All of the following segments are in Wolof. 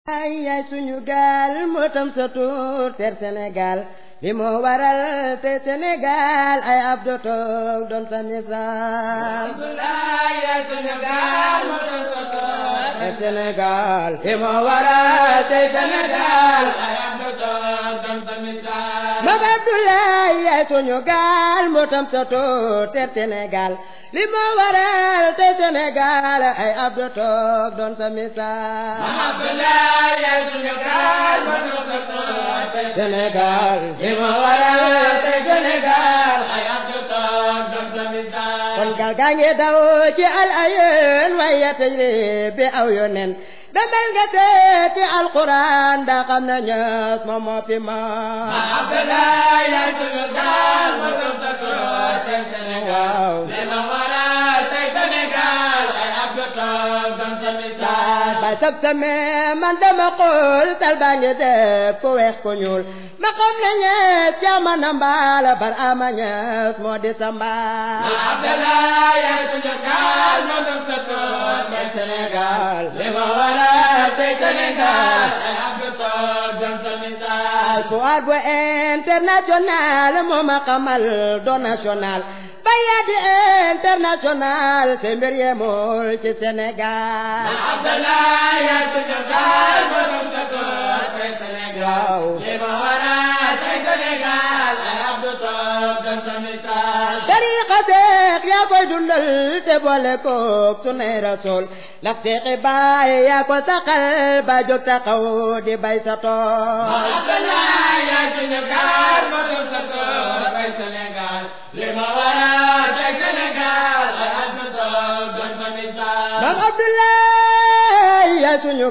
ay yaay suñu gaal moo tam sa tur ter Sénégal li moo waral te Sénégal ay ab do toog doon sa misaal Abdoulaye yaay suñu gaal moo tam sa tur ter Sénégal li moo waral te Sénégal ay ab do toog doon sa misaal Mam Abdoulaye yaay suñu gaal moo tam sa tur ter Sénégal li moo waral te Sénégal ay ab do toog doon sa misaal Abdoulaye yaay suñu gaal moo tam sa tur Sénégal li moo waral te Sénégal ay ab do toog doon sa misaal kon gaal gaa ngi daw ci al ayeen waaye tey bi aw yonen demal nga seeti alquran daa xam na ñës moom moo fi ma Abdoulaye yaay suñu gaal moo tam sa tur tey Sénégal li ma waral tey Sénégal ay ab do toog doon sa misaal bay sab same man dama xool tal baa ngi def ku weex ku ñuul ma xam na ñees jaama na mbaal bar ama ñees moo di sa mbaal Abdoulaye yaay suñu gaal moo tam sa tur tey Sénégal li ma waral tey Sénégal ay ab do toog doon sa misaal Pouvoir bu international moo ma xamal doon national baya di international te mbir yemul ci Sénégal Abdoulaye yaay suñu gaal moo tam sa tur tey Sénégal li ma waral tey Sénégal ay ab do toog doon sa misaal tariqa seex yaa koy dundal te boole koog sunay rasul ndax seexi baay yaa ko saxal ba jóg taxaw di bay sa tool Abdoulaye yaay suñu gaal moo tam sa tur tey Sénégal li ma waral tey Sénégal ay ab do toog doon sa misaal Mam Abdoulaye yaay suñu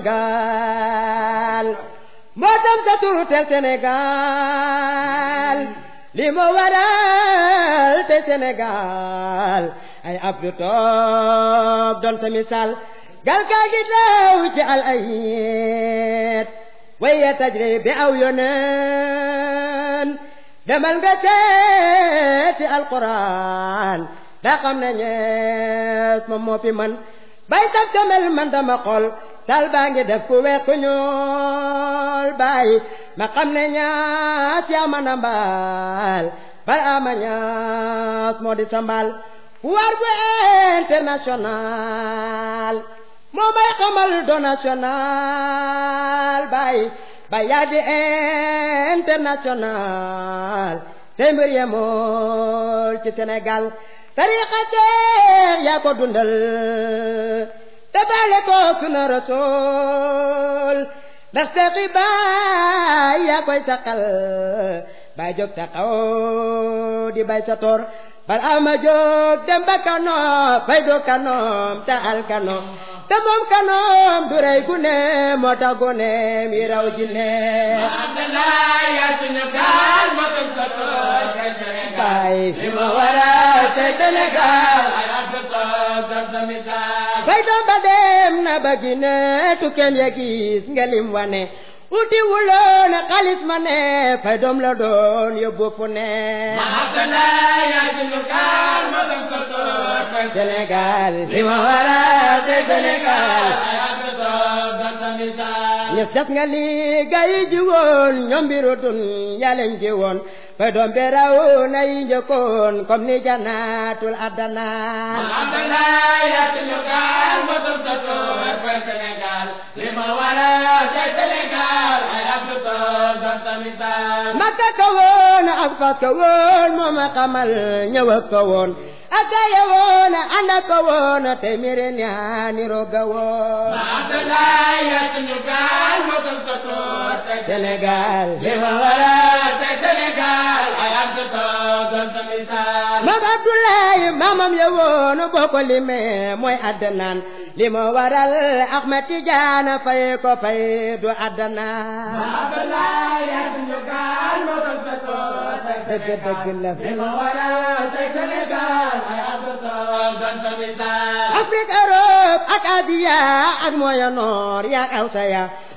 gaal moo tam sa turu tel Sénégal li moo waral te Sénégal ay ab du toog doon sa misaal gal kaa gi daw ci al ayet waye tajri bi aw yonen demal nga seeti alquran daa xam ne ñees moom moo fi man bay sab tamel man dama xol tal baa ngi def ku weex ku ñuul bay ma xam ne ñaas yaa man a mbaal bal ama ñaas moo di sa mbaal pouvoir bu international moo may xamal do national bay ba yaa di international te mbir yemul ci Sénégal tariqa seex yaa ko dundal te baale ko suna rasul ndax seexi baay yaa koy saqal baay jóg taxaw di bay sa toor bal ama jóg dem ba kano fay do kanoom te al kano te moom kanoom du rey gune moo tax guneem yi raw jinne Abdoulaye yaay suñu gaal moo tam sa tur tey Sénégal baay li ma waral tey Sénégal ay ab do toog doon sa misaal fay doom ba dem na ba gine tukkeem ya gis nga lim wane uti wuloon xaalis ma ne fay doom la doon yóbbu fu ne Abdoulaye yaay suñu gaal moo tam sa tur tey Sénégal li ma waral tey Sénégal ay ab do toog doon sa misaal ñëf def nga li gaa yi ji woon ñoom mbiru dun yaa leen ji woon fay doom be raw na yi njëkkoon comme ni janaatul addana Abdoulaye yaay suñu gaal moo tam sa tur tey Sénégal li ma waral tey Sénégal ay ab do toog doon sa misaal makka ka woon ak fas ka woon moo ma xamal ñëw ak ka woon ak gaya woon ànd ak ka woon te mire ñaani roga woon Abdoulaye yaay suñu gaal moo tam sa tur tey Sénégal li ma waral tey Sénégal ay ab do toog doon sa misaal Mam Abdoulaye maamam ya woon boo ko limee mooy addanaan li ma waral Ahmed Tidiane fay ko fay du addanaan Abdoulaye yaay suñu gaal moo tam sa tur tey dëgg dëgg la li ma waral tey Sénégal ay ab do toog doon sa misaal Afrique Europe ak Asia ak Moyen Nord yaa aw sa ya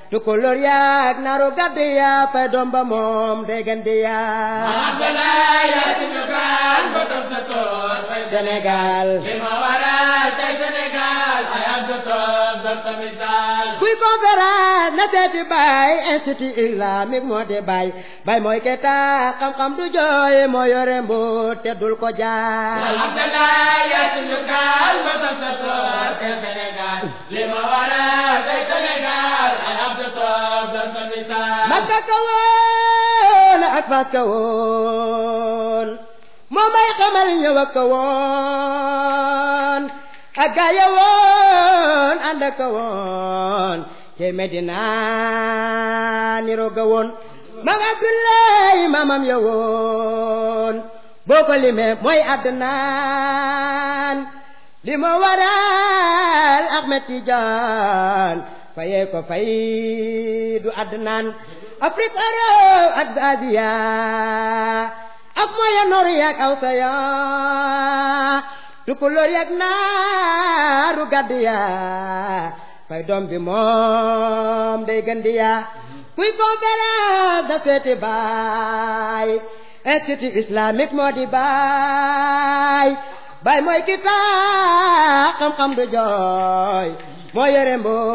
tukulóor yaag naru gàdd yaa fay doom ba moom déggan di yaa Abdoulaye yaa suñu gaal ba toog sa tool fay Sénégal li ma waral tey Sénégal ay Abdou toog doon sa misaal kuy conférence na seeti baay institut islamique moo di baay baay mooy ke tax xam-xam du jooy moo yore mbuut te dul ko jaay Abdoulaye yaa suñu gaal ba toog sa tool fay Sénégal li ma waral tey Sénégal ay Abdou toog doon sa misaal Makka ka woon ak Fass ka woon moo may xamal ñëw ak ka woon ak gaa ya woon ànd ak ka woon te Medina niro ga woon maam Abdoulaye maamam ya woon boo ko limee mooy Adnaan li ma waral Ahmed Tidiane fayee ko fay du Adnaan Afrique Europe ak Asia ak Moyen-Orient ak Awsaya tukulóor yak naaru gàdd ya fay doom bi moom day gën di ya kuy conférence da seeti baay institut islamique moo di baay baay mooy ki tax xam-xam du jooy moo yore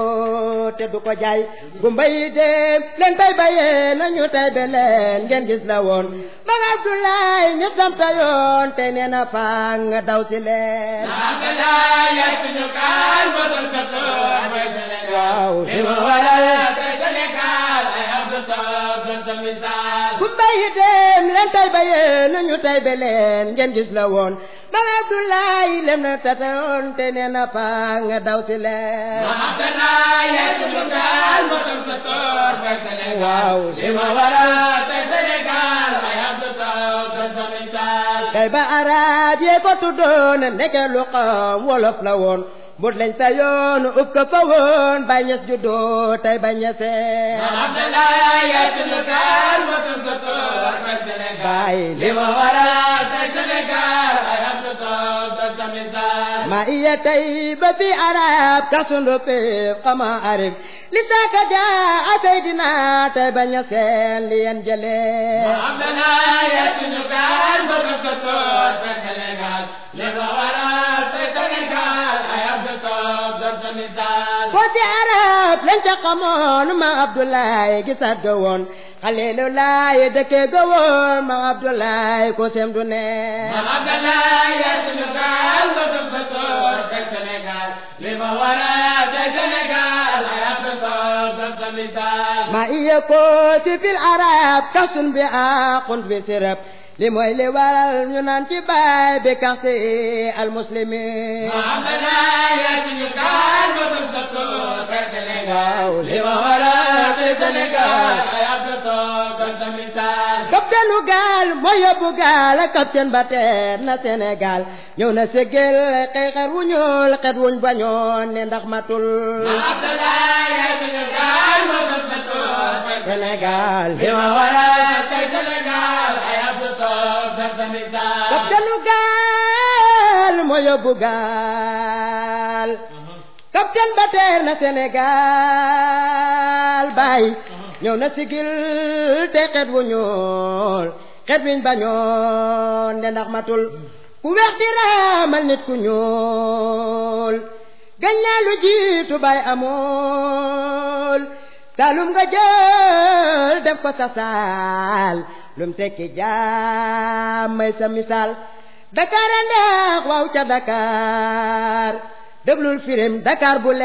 mboo te du ko jaay gumba yi dem leen tay bayee nañu tay be leen ngeen gis la woon ba Abdoulaye ñu samta yoon te nee na fang daw si leen Abdoulaye yaa suñu gaal ba toog sa tool fay Sénégal waaw li ma waral tey Sénégal ay Abdou toog doon sa misaal gumba yi dem leen tay bayee nañu tay be leen ngeen gis la woon ba Abdoulaye lem na tata yoon te nee na fang daw si leen Abdoulaye yaa suñu gaal ba toog sa tool fay Sénégal waaw li ma waral tey Sénégal ay Abdou toog doon sa misaal kay ba arab yee ko tuddoon ndeke lu xam wolof la woon mbut lañ sa yoon ub ko fa woon ba ñes juddoo tey ba ñesee Abdoulaye yaa suñu gaal ba toog sa tool fay Sénégal baay li ma waral tey Sénégal ay Abdou toog doon sa misaal ma iya tey ba fi arab kasundu péef xama arif li saaka jaa a seydina tey ba ñeseen li yen jëlee Abdoulaye yaa suñu gaal ba toog sa tool fay Sénégal li ma waral tey Sénégal ay Abdou toog doon sa misaal ko ci arab lañ ca xamoon ma Abdoulaye gisaat ga woon xaleelu laay dëkkee ga woon ma Abdoulaye ko sem du ne Abdoulaye yaa suñu gaal ba toog sa tool fay Sénégal li ma waral tey Sénégal ay Abdou toog doon sa misaal ma iya ko ci fil arab kasun bi aqun bi sirab li mooy li waral ñu naan ci baay bi kaxsi al muslimin Abdoulaye yaa suñu gaal ba toog sa tool fay Sénégal waaw li ma waral tey Sénégal ay Abdou toog doon sa misaal kapteenu gaal mooy yóbbu gaal kapteen ba teer na Sénégal ñëw na ségel xëy xer wu ñuul xet wuñ bañoon ne ndax matul Abdoulaye yaa suñu gaal ba toog sa tool fay Sénégal li ma waral tey Sénégal ay Abdou toog doon sa misaal kapteenu gaal mooy yóbbu gaal kapteen ba teer na Sénégal bay ñëw na sigil te xet wu ñuul xet wiñ bañoon ne ndax matul ku weex di raamal nit ku ñuul gañ naa lu jiitu bay amul salum nga jël def ko sa saal lum tekki jaam may sa misaal Dakar a neex waaw ca Dakar déglul firim Dakar bu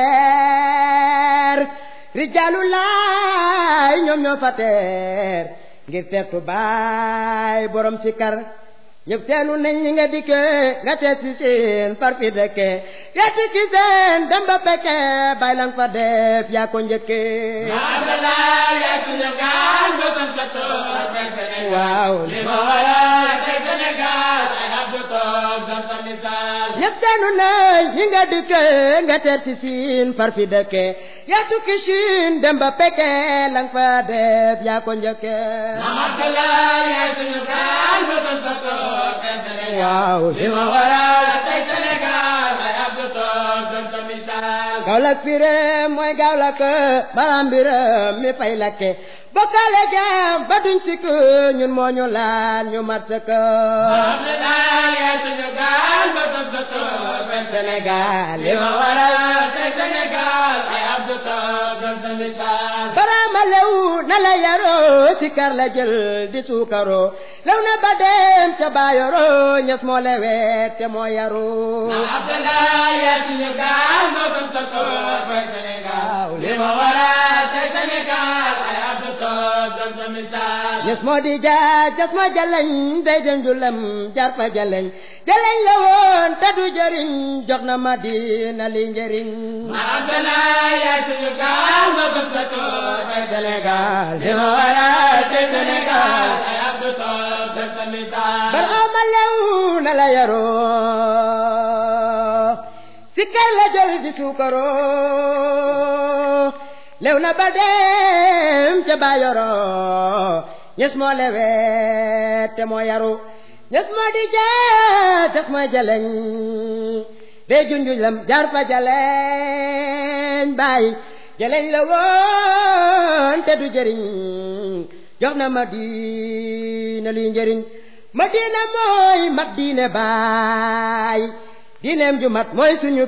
leer rijaalu laay ñoom ñoo fa teer ngir tertu baay borom ci kar ñëpp teenu nañ ñi nga dikke nga teet si seen far fi dëkke yaa tikki seen dem ba pekke bay lang fa def yaa ko njëkke Abdoulaye yaa suñu gaal ba toog sa tool fay Sénégal waaw li ma waral tey Sénégal ay Abdou toog doon sa misaal ñëpp teenu nañ ñi nga dikke nga teet si seen far fi dëkke yaa tukki siin dem ba pekke lang fa def yaa ko njëkke Abdoulaye yaa suñu gaal ba toog sa tool fay Sénégal waaw li ma waral tey Sénégal ay Abdou toog doon sa misaal Kaolack firéem mooy Kaolack baram biram mi fay lakke bokkale jaam ba duñ sikk ñun moo ñu laal ñu mat sëkk Abdoulaye yaay suñu gaal ba sab sa toor benn Sénégal li ma waral tey Sénégal ay Abdou Top doon sa misaal baraama lew na la yaroo si kar la jël di suukaroo lew na ba dem ca baayoroo ñes moo lewet te moo yaroo Abdoulaye yaay suñu gaal ba sab sa toor benn Sénégal li ma waral tey Sénégal ay Abdou Top doon sa misaal ñes moo di jaar jas ma jaleñ day dem julam jar fa jaleñ jaleñ la woon te du jëriñ jox na ma dina li njëriñ Abdoulaye yaay suñu gaal ba sab sa toor benn Sénégal li ma waral tey Sénégal ay Abdou Top doon sa misaal baraama lew na la yaroo si kar la jël di suukaroo lew na ba dem ca baayoroo ñes moo lewet te moo yaru ñes moo di jaar tes mooy jaleñ day junjuñ lam jaar fa jaleñ bàyyi jaleñ la woon te du jëriñ jox na ma diina luy njëriñ ma diina mooy mat diine baay diineem ju mat mooy suñu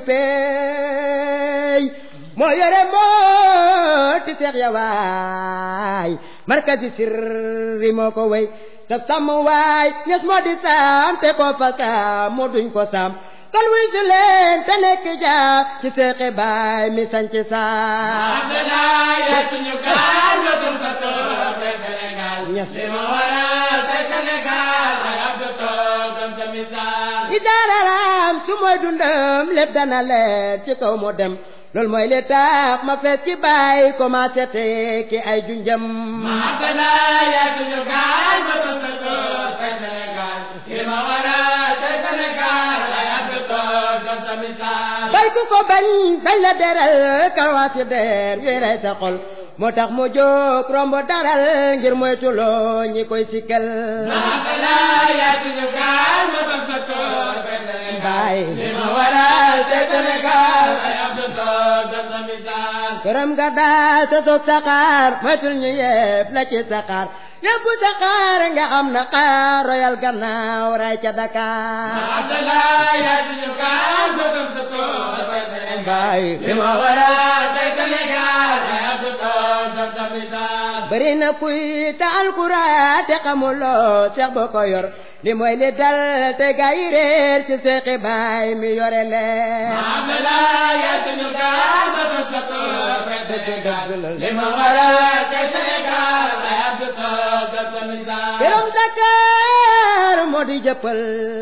peey moo yore moo ti seex ya waay markazi sirri moo ko wey saf sàmm waay ñes moo di saam te ko fa saam moo duñ ko saam kon wuy si leen te nekk jaam ci seexi baay mi sanc saam Abdoulaye yaay suñu gaal ba sab sa toor benn Sénégal Ñas. li ma waral tey Sénégal ay Abdou Top doon sa misaal i daararam su mooy dundam lépp dana leer ci kaw mu dem loolu mooy li tax ma fees ci bàyyi commencé tekki ay junjam Abdoulaye yaay suñu gaal ba sab sa toor benn Sénégal li ma waral tey Sénégal ay Abdou Top doon sa misaal bay ku ko bañ bañ la deral karwaasi der yuy rey sa xol moo tax mu jóg romb daral ngir moytuloo ñi koy sikkal Abdoulaye yaay suñu gaal ba sab sa toor benn Baay. Sénégal li ma waral tey Sénégal ay Abdou Top doon sa misaal këram nga daal sa soog saxaar moytul ñu yëpp la ci saxaar yóbbu saxaar nga am na xaar royal gannaaw ray ca Dakar Abdoulaye yaay suñu gaal ba sab sa toor benn Sénégal Baay. li ma waral tey Sénégal ay Abdou Top doon sa misaal bëri na kuy te alxuraan te xamuloo seex ba ko yor li mooy li dal te gaa yi réer ci seexi baay mi yore leen Abdoulaye yaay suñu gaal ba sab sa toor benn Sénégal li ma waral tey Sénégal ay Abdou Top doon sa misaal këram Dakar moo di jëppal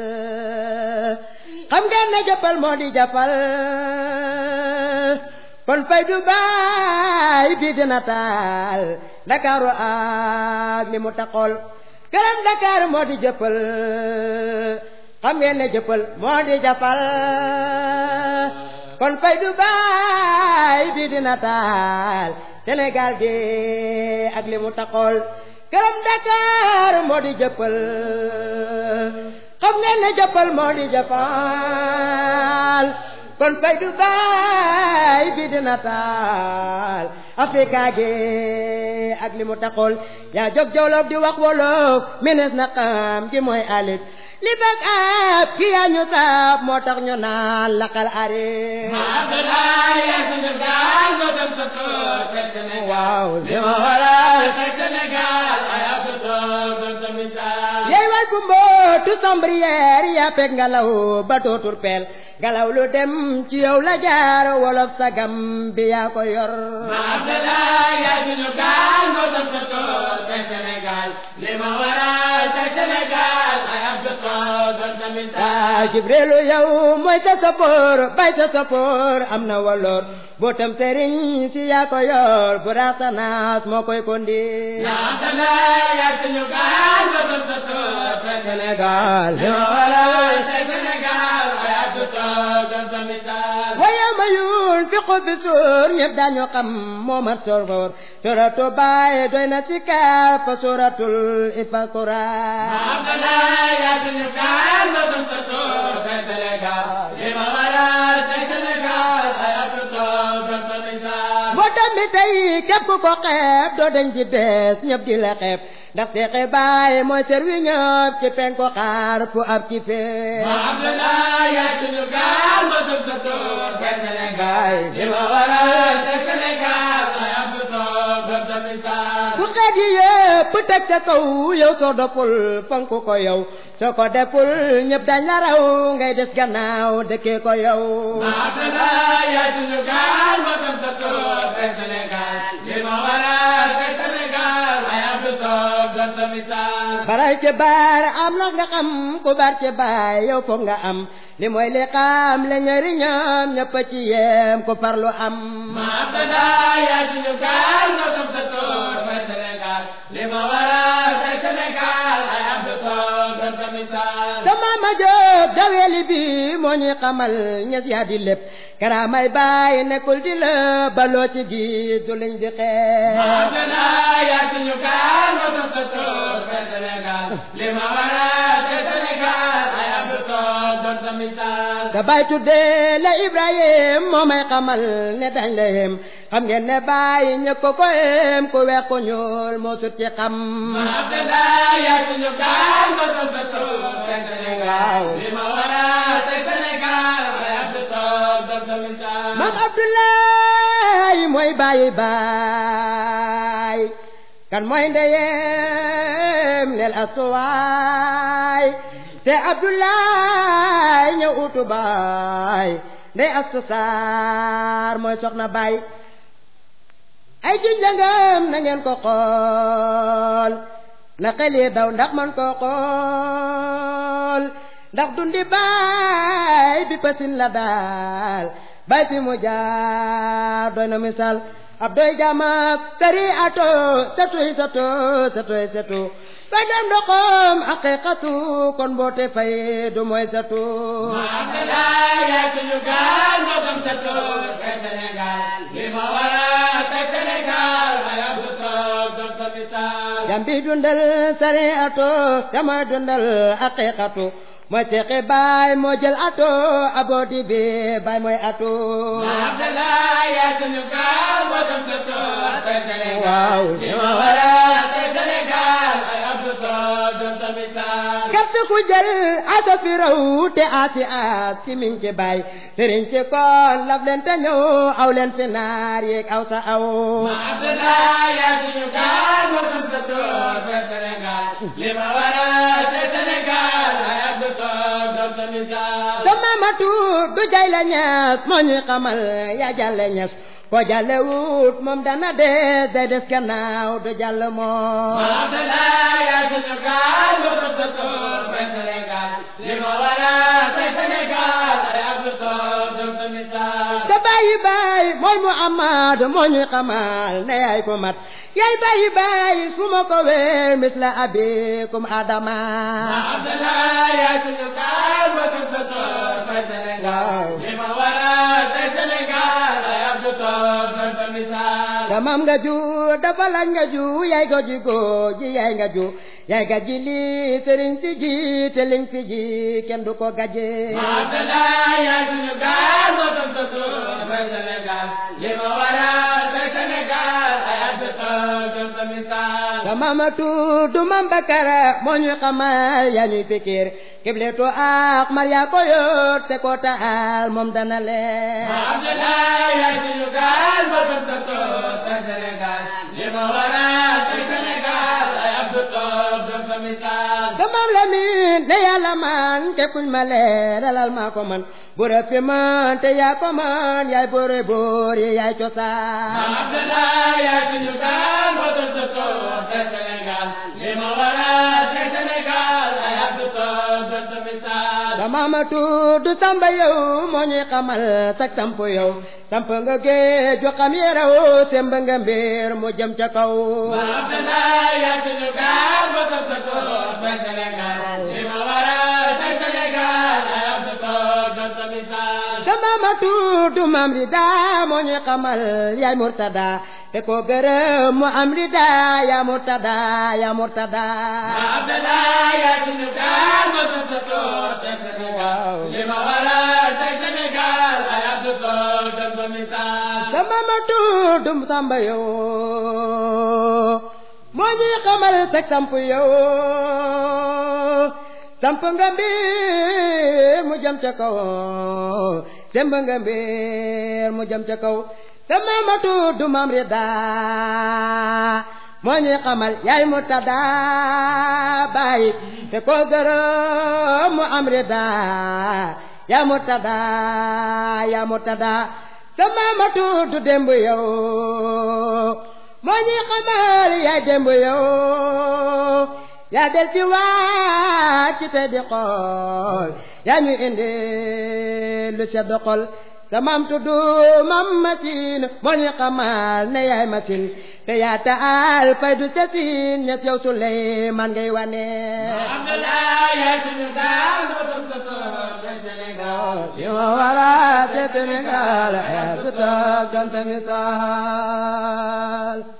xam ngeen ne jëppal moo di jàppal kon fay du baay bii dina taal Dakaru ak li mu taxool këram Dakar moo di jëppal xam ngeen ne jëppal moo di jàppal kon fay du baay bii dina taal Sénégal gi ak li mu taxool këram Dakar moo di jëppal xam ngeen ne jëppal moo di jëppal kon fay du baay bi dina taal Afrika gi ak li mu taxool yaa jóg jawlof di wax wolof menes na xam gi mooy alif li bak ab ki yaa ñu saab moo tax ñu naan laqal arif Abdoulaye yaay suñu gaal ba sab sa toor benn Sénégal waaw li ma waral tey Sénégal ay Abdou Top doon sa misaal yey way bu mbootu sombrière yaa peg ngelaw ba dootul peel ngelaw lu dem ci yow la jaar wolof sagam bi yaa ko yor Abdoulaye yaay suñu gaal ba sab sa toor benn Sénégal li ma waral tey Sénégal ay Abdou Top doon sa misaal ah Jibrilu yow mooy sa sapoor bay sa sapoor am na waloor bootam sëriñ si yaa ko yor bu raasanaas moo koy kondi Abdoulaye yaay suñu gaal ba sab sa toor benn Sénégal li ma waral tey Sénégal ay Abdou Top doon sa misaal waaye ma yun fi xubi suur ñëpp dañu xam moo mat sorgoor suratu baay doy na ci kaar fa suratul ifakura Abdoulaye yaay suñu gaal ba sab sa toor benn Sénégal li ma waral tey Sénégal ay Abdou Top dem mi tey képp ku ko xeeb doo dañ di des ñëpp di la xeeb ndax seexe baay mooy servi ñëpp ci penku xaar fu ab ci fee ma Abdoulaye yaay suñu gaal ma tëb sa toor te Sénégal li ma waral te Sénégal ay Abdou toog doon sa misaal bu xeet yi yëpp teg ca kaw yow soo doppul fonk ko yow soo ko deful ñëpp dañ la raw ngay des gannaaw dëkkee ko yow ma Abdoulaye yaay suñu gaal ma tëb sa toor te Sénégal li ma waral te Sénégal ay Abdou toog doon sa misaal baray ci baar am na nga xam ku bar ci baay yow foog nga am li mooy li xam le ñëri ñoom ñëpp ci yem ku farlu am ma Abdoulaye yaay suñu gaal ma tëb sa toor te Sénégal li ma waral te Sénégal ay Abdou toog doon sa misaal sama ma jóg daweeli bi moo ñuy xamal ñes yaa di lépp karaamay baay nekkul di la baloo ci gis du liñ di xeex ma Abdoulaye yaay suñu gaal ma tëb sa toor te Sénégal li ma waral te Sénégal ay Abdou toog doon sa misaal da baay tuddee la Ibrahim moo may xamal ne dañ la yem xam ngeen ne baay ñëkk ko ko yem ku weex ko ñuul moo sut ci xam ma Abdoulaye yaay suñu gaal ma tëb sa toor te Sénégal li ma waral te Sénégal ay Abdou toog doon sa misaal maam Abdoulaye mooy baayi baay kan mooy ndeyem nel astuwaay te Abdoulaye ñëw utu baay ndey astu saar mooy soxna baay ay ci njëngam na ngeen ko xool na xel yi daw ndax man ko xool ndax dundi baay bi pasin la daal baay fi mu jaar doy na misaal ab doy jamaak tari ato satuy sato satoy satu ba dem ndoxom aqiqatu kon boote fay du mooy satu ma Abdoulaye yaay suñu gaal ma tëb sa toor te Sénégal li ma waral te Sénégal ay Abdou toog doon sa misaal jambi dundal sari ato damay dundal aqiqatu mooy seqi baay moo jël ato aboodi bi baay mooy ato ma Abdoulaye yaay suñu gaal ma tëb sa toor te Sénégal waaw li ma waral te Sénégal ay Abdou toog doon sa misaal gerte ku jël asa fi raw te asi as ci min ci baay sëriñ ci kon laf leen te ñëw aw leen fi naar yeeg aw sa aw ma Abdoulaye yaay suñu gaal ma tëb sa toor te Sénégal li ma waral te Sénégal ay Abdou toog doon sa misaal sama matu du jay la ñas moo ñuy xamal yaa jàlle ñas ko jàlle wut moom dana des day des gannaaw du jàll moom ma Abdoulaye yaay suñu gaal ma tëb sa toor te Sénégal li ma waral te Sénégal ay Abdou toog doon sa misaal sa bàyyi baay mooy Muhammad moo ñuy xamal ne yaay ko mat yaay bàyyi baay su ma ko wéer misla abikum adama ma Abdoulaye yaay suñu gaal ma tëb sa toor te Sénégal li ma waral te Sénégal ay Abdou toog doon sa misaal damam nga ju dafa lañ nga ju yaay ko ji ko ji yaay nga ju yaay ga ji lii sëriñ si ji te liñ fi ji kenn du ko gaje ma Abdoulaye yaay suñu gaal ma tëb sa toor te Sénégal li ma waral te Sénégal ay Abdou toog doon sa misaal damam tudd mam bakara moo ñuy xamal yaa ñuy fikir kibletu ak Maria ko yor te ko taal moom dana leen ma Abdoulaye yaay suñu gaal ma tëb sa toor te Sénégal li ma waral te Sénégal ay Abdou toog doon sa misaal damam la min ne yàlla man te kuñ ma leeralal maa ko man bure fi man te yaa ko man yaay bore boor yi yaay ma cosaan Abdoulaye yaay suñu gaal ma tëb sa toor te Sénégal li ma waral te Sénégal ay Abdou toog doon sa misaal dama ma tudd samba yow moo ñuy xamal sak samp yow samp nga géeju xam yeraw semb nga mbir mu jëm ca kaw ma Abdoulaye yaay suñu gaal ma tëb sa toor te Sénégal li ma waral te Sénégal ay Abdou toog doon sa misaal dama ma tudd mam rida moo ñuy xamal yaay murtada te ko gërëm mu am rida yaa murtada yaa murtada ma Abdoulaye yaay suñu gaal ma tëb sa toor te Sénégal li ma waral te Sénégal ay Abdou toog doon sa sa misaal sama ma tuddum samba yow moo ñuy xamal teg samp yow samp nga mbir mu jëm ca kaw semb nga mbir mu jëm ca kaw sama ma tuddum am rida moo ñuy xamal yaay mu tada bàyyi te ko gërëm mu am rida yaa mu tada yaa mu tada sama ma tudd démb yow moo ñuy xamal yaay démb yow yaa del ci wàcc te di xool yaa ñu indi lu sedd xol sa maam tudd mam masin moo ñuy xamal ne yaay masin te yaa taal fay du sasin ñes yow Suleymaan ngay wane Abdoulaye yaay suñu gaal moo toog sa toog dem Sénégal li ma wara te Sénégal ay su toog gam tamit